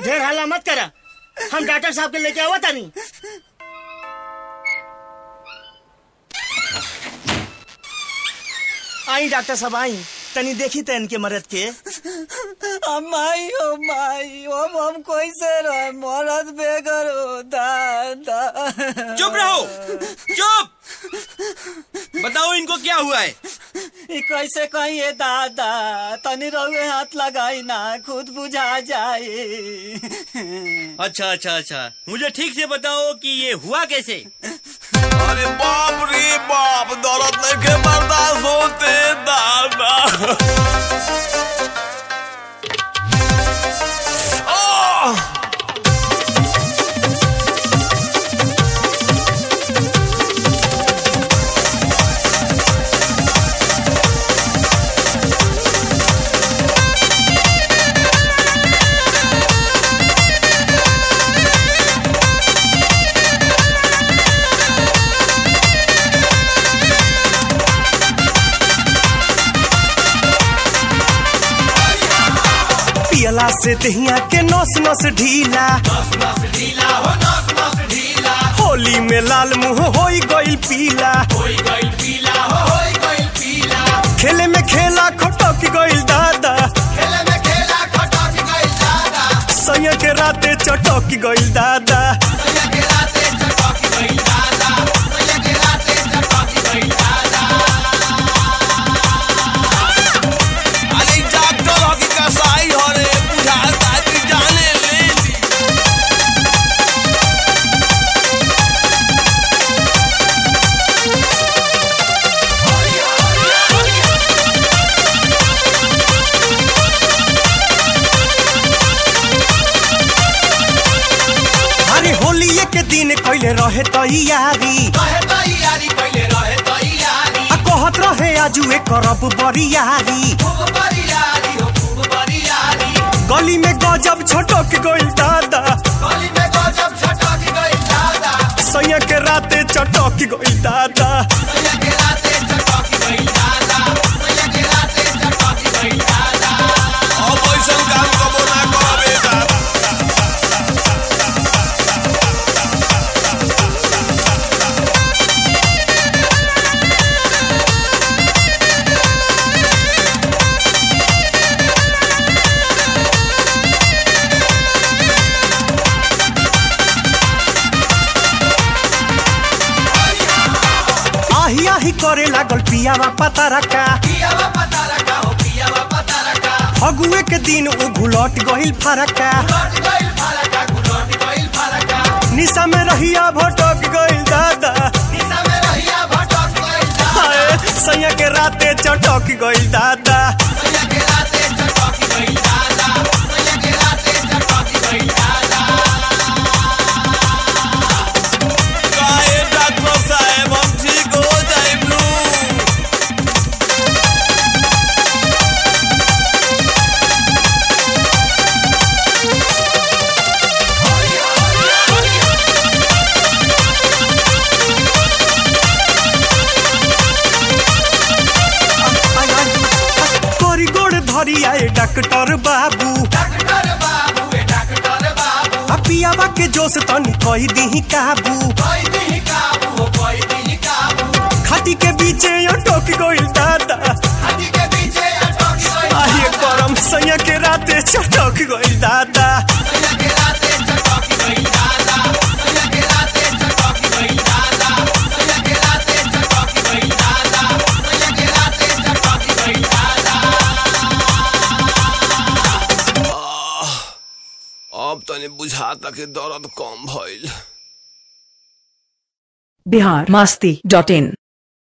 ढेर हल्ला मत करा हम डॉक्टर साहब के लेके आवा तानी आई डॉक्टर साहब आई तनी देखी त इनके मरद के माई ओ माई हम हम कैसे रहे मरद बेगर हो दादा चुप रहो चुप बताओ इनको क्या हुआ है ई कैसे कहिए दादा तनी रहुए हाथ लगाई ना खुद बुझा जाए अच्छा अच्छा अच्छा मुझे ठीक से बताओ कि ये हुआ कैसे अरे बाप रे बाप दौलत लेके बर्दाश्त होते दादा आह! पियला से दहिया के नस नस ढीला होली में लाल मुंह होई गइल पीला खेले में खेला खटक गइल दादा सैया के राते चटक गइल दादा अरे डॉक्टर हकी कसाई हो रे बुझाता कि जाने ले ली अरे होली के दिन कैले रहे तैयारी आ कहत रहे आजुए करब बरियारी गली में गजब छटक गइल दादा सैया के राते चटक गइल दादा अब ऐसा काम कबो ना करबे दादा आही आही करे लागल पियावा पता रखा फगुए के दिन वो घुलट गइल फरका निशा में रहिया भटक गइल दादा हाय, सैया के राते चटक गइल दादा काहे डॉक्टर साहब हम ठीक हो जाइब नू आय, आय, तोरी गोड़ धरी आए डॉक्टर बाबू आ पियावा के जोश तनी कही दी काबू खाटी के बीचे अटक गइल दादा आहिए करम सैया के राते चटक गइल दादा अब तनी बुझाता कि दर्द कम भइल बिहार मास्ती डॉट इन